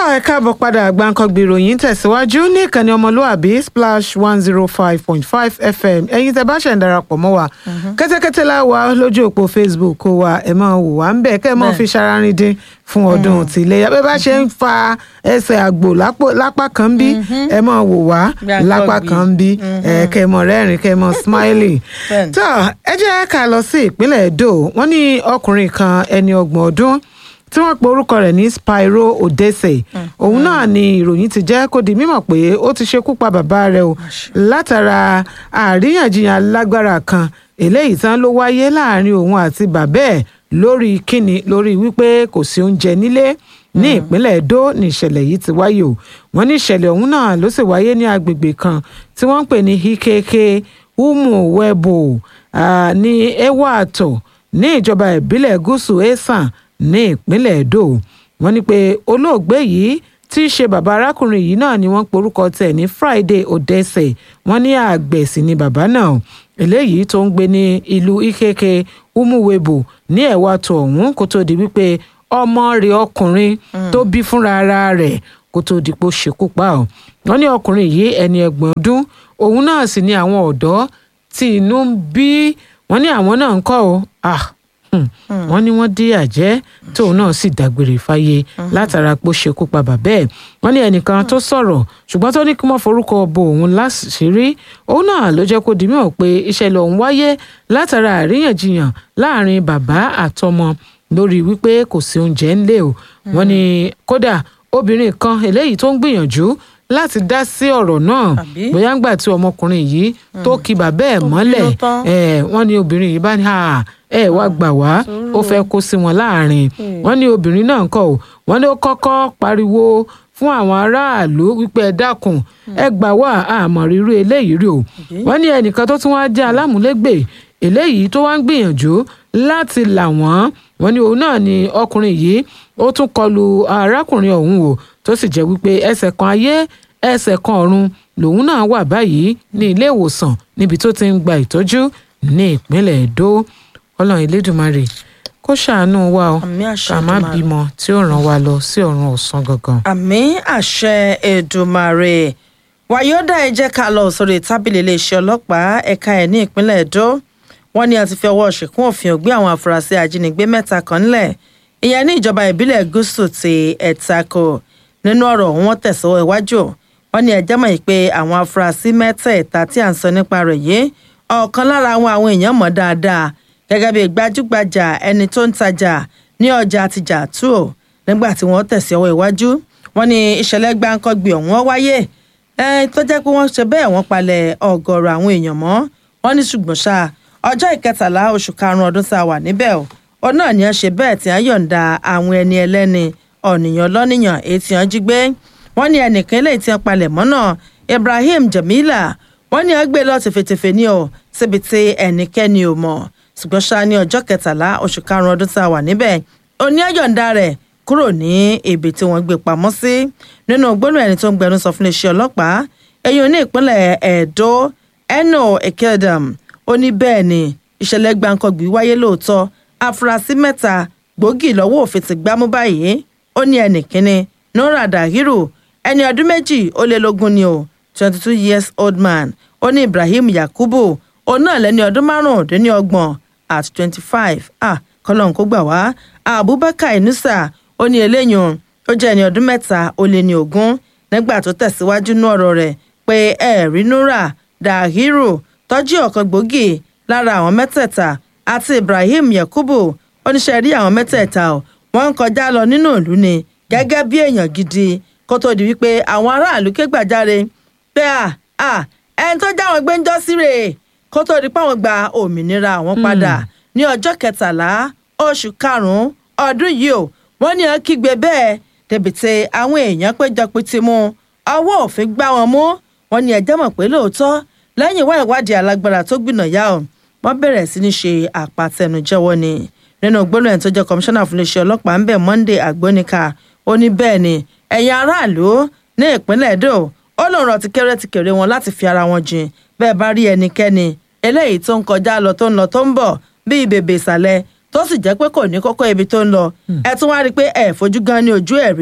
ẹ káàbọ̀ padà gbàǹkangbì ìròyìn tẹ̀síwájú ní ìkànnì ọmọlúàbí splash one zero five point five fm ẹ̀yin tẹ́ bá ṣẹ̀ ń darapọ̀ mọ́ wa kẹ́tẹ́kẹ́tẹ́ la wà lójú òpó facebook kó wa ẹ̀ máa wò wá ń bẹ̀ kẹ́ ẹ̀ máa fi ṣararin dín fún ọdún tìlẹ́yà bẹ́ẹ̀ bá ṣe ń fa ẹsẹ̀ àgbò lápá kan bí ẹ̀ máa wò wá lápá kan bí ẹ̀ kẹ́ ẹ̀ mọ̀ rẹ́rìn kẹ́ ẹ̀ mọ̀ smiling. tó ẹ jẹ́ ká lọ sí ìpínlẹ̀ Edo wọ́n ní ọkùnrin kan ẹni ọgbọ̀n ọdún tí wọ́n pe orúkọ rẹ̀ ní Spyro Odese òun náà ni ìròyìn ti jẹ́ kó di mímọ̀ pé ó ti ṣekú pa bàbá rẹ̀ o látara àríyànjiyàn alágbára kan eléyìí tán ló wáyé láàrin òun àti bàbá ẹ̀ lórí kíni lórí wípé kò sí oúnjẹ nílé ní ìpínlẹ̀ Edo ní ìṣẹ̀lẹ̀ yìí ti wáyé o wọ́n ní ìṣẹ̀lẹ̀ ọ̀hún náà ló sì wáyé ní agbègbè kan tí wọ́n ń pè ní Ikeke Umuwebo ní Ewato ní ìjọba ìbílẹ̀ gúúsù Esan ní ìpínlẹ̀ Edo wọ́n ní pé olóògbé yìí tí í ṣe bàbá arákùnrin yìí náà ni wọ́n porúkọ tẹ̀ ní Friday Odese wọ́n ní àgbẹ̀ sì ni bàbá náà eléyìí tó ń gbé ní ìlú Ikeke Umuwebo ní Ẹ̀wàtò ọ̀hún kó tó di wípé ọmọ rẹ̀ ọkùnrin tó bí fúnra ara rẹ̀ kó tó di pé ó ṣekú pa ọ́ wọ́n ní ọkùnrin yìí ẹni ẹgbọ̀n ọdún òun náà sì ni àwọn ọ̀dọ́ tí inú ń bí wọ́n ní àwọn náà ń kọ́ ọ́ ah wọ́n ní wọ́n dí àjẹ́ tóun náà sì dágbére fáyé látara pé ó ṣekú pa bàbá ẹ̀ wọ́n ní ẹnìkan tó sọ̀rọ̀ ṣùgbọ́n tó ní kí wọ́n forúkọ bo òun láṣìírí òun náà ló jẹ́ kó di mímọ̀ pé ìṣẹ̀lẹ̀ ọ̀hún wáyé látara àríyànjiyàn láàrin bàbá àtọmọ lórí wípé kò sí oúnjẹ ńlé o wọ́n ní kódà obìnrin kan eléyìí tó ń gbìyànjú láti dá sí ọ̀rọ̀ náà bóyá ńgbà tí ọmọkùnrin yìí tó ki bàbá ẹ̀ mọ́lẹ̀ wọ́n ní obìnrin yìí bá ní ẹ wá gbà wá ó fẹ́ kó sí wọn láàrin wọ́n ní obìnrin náà kọ́ ò wọ́n ní ó kọ́kọ́ pariwo fún àwọn aráàlú wípé ẹ dákun ẹ gbà wá àmọ́ rírú eléyìí rí o wọ́n ní ẹnìkan tó tún wá jẹ́ alámúlégbè eléyìí tó wá ń gbìyànjú láti là wọ́n wọ́n ní òun náà ni ọkùnrin yìí ó tún kọlu arákùnrin ọ̀hún o tó sì jẹ́ wípé ẹsẹ̀ kan ayé ẹsẹ̀ kan ọ̀run lòun náà wà báyìí ní ilé ìwòsàn níbi tó ti ń gba ìtọ́jú ní ìpínlẹ̀ Èdó ọlọ́run elédùnmarè kó ṣàánú wa o ká má bímọ tí ó ràn wá lọ sí ọ̀run ọ̀sán gangan. àmì àṣẹ Èdùmàrè wàyọ́dà ẹ jẹ́ ká lọ sórí tábìlì iléeṣẹ́ ọlọ́pàá ẹ̀ka ẹ̀ ní ìpínlẹ̀ Èdó wọ́n ní a ti fi ọwọ́ ṣìkún òfin ògbé àwọn afurasí ajínigbé mẹ́ta kan ńlẹ̀ ìyẹn ní ìjọba ìbílẹ̀ gúúsù ti ẹ̀tàkò nínú ọ̀rọ̀ wọn tẹ̀sọ́ iwájú wọ́n ní ẹjẹ́ mọ̀ pé àwọn afurasí mẹ́tẹ̀ẹ̀ta tí à ń sọ nípa rẹ̀ yìí ọ̀kan lára àwọn àwọn èèyàn mọ̀ dáadáa gẹ́gẹ́ bí gbajúgbajà ẹni tó ń tajà ní ọjà àtijọ́ àtúò nígbà tí wọ́n tẹ̀sí ọwọ́ iwájú wọ́n ní ìṣẹ̀lẹ̀ gbáǹkọ́gbì ọ̀hún wáyé tó jẹ́ pé wọ́n ṣe bẹ́ẹ̀ wọ́n palẹ̀ ọ̀gọ̀rọ̀ àwọn èèyàn mọ́ wọ́n ní ṣùgbọ́n ṣá ọjọ́ ìkẹtàlá oṣù karùn-ún ọdún tá a wà níbẹ̀ o ó náà ní ẹ ṣe bẹ́ẹ̀ tí wọ́n yọ̀ǹda àwọn ẹni ẹlẹ́ni ọ̀nìyàn lọ́nìyàn èyí tí wọ́n jí gbé wọ́n ní ẹnìkan eléyìí tí wọ́n palẹ̀ mọ́ náà Ibrahim Jamila wọ́n ní ẹ gbé lọ tìfetìfe ní o síbi tí ẹnikẹ́ni ò mọ̀ ṣùgbọ́n ṣá ní ọjọ́ kẹtàlá oṣù karùn-ún ọdún tá a wà níbẹ̀ òní ọ̀yọ̀ǹda rẹ̀ kúrò ní ibi tí wọ́n gbé pamọ́ sí nínú gbólóhùn ẹni tó ń gbẹnu sọ fún iléeṣẹ́ ọlọ́pàá ẹ̀yìn ní ìpínlẹ̀ Ẹ̀dó Eno Ekedam ó ní bẹ́ẹ̀ ni ìṣẹ̀lẹ̀ gbàǹkangbì wáyé lóòótọ́ afurasí mẹ́ta gbòógì lọ́wọ́ òfin ti gbámú báyìí ó ní ẹnì kínní Nura Dahiru ẹni ọdún méjì ó lé lógún ni o twenty two years old man ó ní Ibrahim Yakubu òun náà lẹ́ni ọdún márùndínlọ́gbọ̀n at twenty five ah kọlọ́n kó gbà wá Abubakar Inusa ó ní eléyìí ó jẹ́ ẹni ọdún mẹ́ta ó lé ní ogún nígbà tó tẹ̀síwájú ní ọ̀rọ̀ rẹ̀ pé ẹ̀rí Nura Dahiru tọ́jú ọ̀kan gbòógì lára àwọn mẹ́tẹ̀ẹ̀ta àti Ibrahim Yakubu oníṣẹ́ rí àwọn mẹ́tẹ̀ẹ̀ta ọ̀ wọ́n ń kọjá lọ nínú ìlú ni gẹ́gẹ́ bí èèyàn gidi kó tó di wípé àwọn aráàlú ké gbàjáre pé à à ẹni tó já wọn gbé ń jọ́ sí rèé kó tó di pé àwọn gba òmìnira àwọn padà ní ọjọ́ kẹtàlá oṣù karùn-ún ọdún yìí o wọ́n ní ọ́n kígbe bẹ́ẹ̀ débìtì àwọn èèyàn péjọ pété mú ọwọ́ òfin gbá wọn mú wọ́n ní ẹjẹ́ mọ̀ pé lóòótọ́ lẹ́yìn ìwá ìwádìí alágbára tó gbìnà yá o wọ́n bẹ̀rẹ̀ sí ní ṣe àpàtẹnujẹ́wọ́ ni nínú gbólóhùn ẹni tó jẹ́ kọmíṣánná fún iléeṣẹ́ ọlọ́pàá ń bẹ̀ Monday Agbónika ó ní bẹ́ẹ̀ ni ẹ̀yin aráàlú ní ìpínlẹ̀ Èdò ó lòun rọ̀ ti kéré ti kéré wọn láti fi ara wọn jìn bẹ́ẹ̀ bá rí ẹnikẹ́ni eléyìí tó ń kọjá lọ tó ń lọ tó ń bọ̀ bíi bèbè ìsàlẹ̀ tó sì jẹ́ pé kò ní kókó ibi tó ń lọ ẹ tún wá rí i pé ẹ fojú gan ní ojú ẹ̀ rí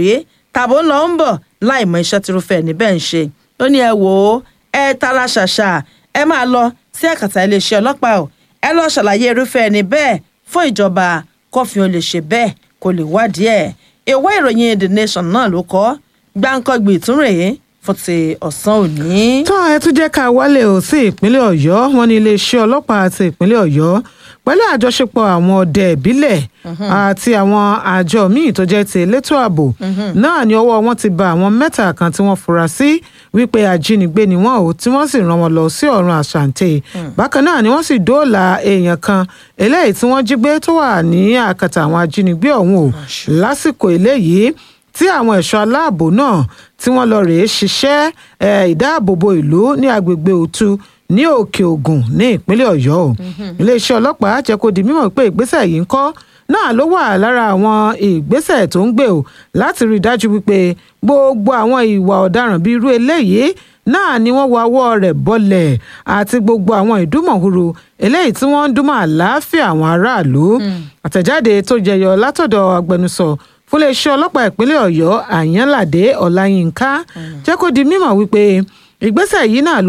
tàbó ń lọ ń bọ̀ láì mọ iṣẹ́ tirúfẹ́ níbẹ̀ ń ṣe ó ní ẹ wò ó ẹ tara ṣàṣà ẹ máa lọ sí àkàtà iléeṣẹ́ ọlọ́pàá o ẹ lọ ṣàlàyé irúfẹ́ ẹni bẹ́ẹ̀ fún ìjọba kófin ó lè ṣe bẹ́ẹ̀ kó lè wádìí ẹ̀ ìwé ìròyìn the nation náà ló kọ gbáǹkọ́gbì ìtúnrèé fún ti ọ̀sán òní. tán ẹ tún jẹ́ ká wálé o sí ìpínlẹ̀ ọ̀yọ́ wọn ní iléeṣẹ́ ọlọ́pàá àti ìpínlẹ̀ ọ̀yọ́ pẹ̀lú àjọṣepọ̀ àwọn ọdẹ ìbílẹ̀ àti àwọn àjọ míì tó jẹ́ ti elétò ààbò náà ni ọwọ́ wọn ti ba àwọn mẹ́ta kan tí wọ́n fura sí wípé ajínigbé ni wọ́n ò tí wọ́n sì rán wọn lọ sí ọ̀run àṣàǹtẹ̀ bákan náà ni wọ́n sì dóòlà èèyàn kan eléyìí tí wọ́n jí gbé tó wà ní àkàtà àwọn ajínigbé ọ̀hún o lásìkò eléyìí tí àwọn ẹ̀ṣọ́ aláàbò náà tí wọ́n lọ rèé ṣiṣẹ́ ìdáàbòbò ìlú ní agbègbè òtu ní òkè ògùn ní ìpínlẹ̀ ọ̀yọ́ o iléeṣẹ́ ọlọ́pàá jẹ́ kó di mímọ̀ pé ìgbésẹ̀ yìí ń kọ́ náà ló wà lára àwọn ìgbésẹ̀ tó ń gbé o láti rí i dájú wípé gbogbo àwọn ìwà ọ̀daràn bíi irú eléyìí náà ni wọ́n wọ ọwọ́ rẹ̀ bọ́lẹ̀ àti gbogbo àwọn ìdúmọ̀húrú eléyìí tí wọ́n ń dúnmọ̀ àlàáfíà àwọn aráàlú àtẹ̀jáde tó jẹyọ látọ̀dọ̀ agbẹnusọ fún iléeṣẹ́ ọlọ́pàá ìpínlẹ̀ ọ̀yọ́ àyànládé ọláyínká jẹ́ kó di mímọ̀ wípé ìgbésẹ̀ yìí náà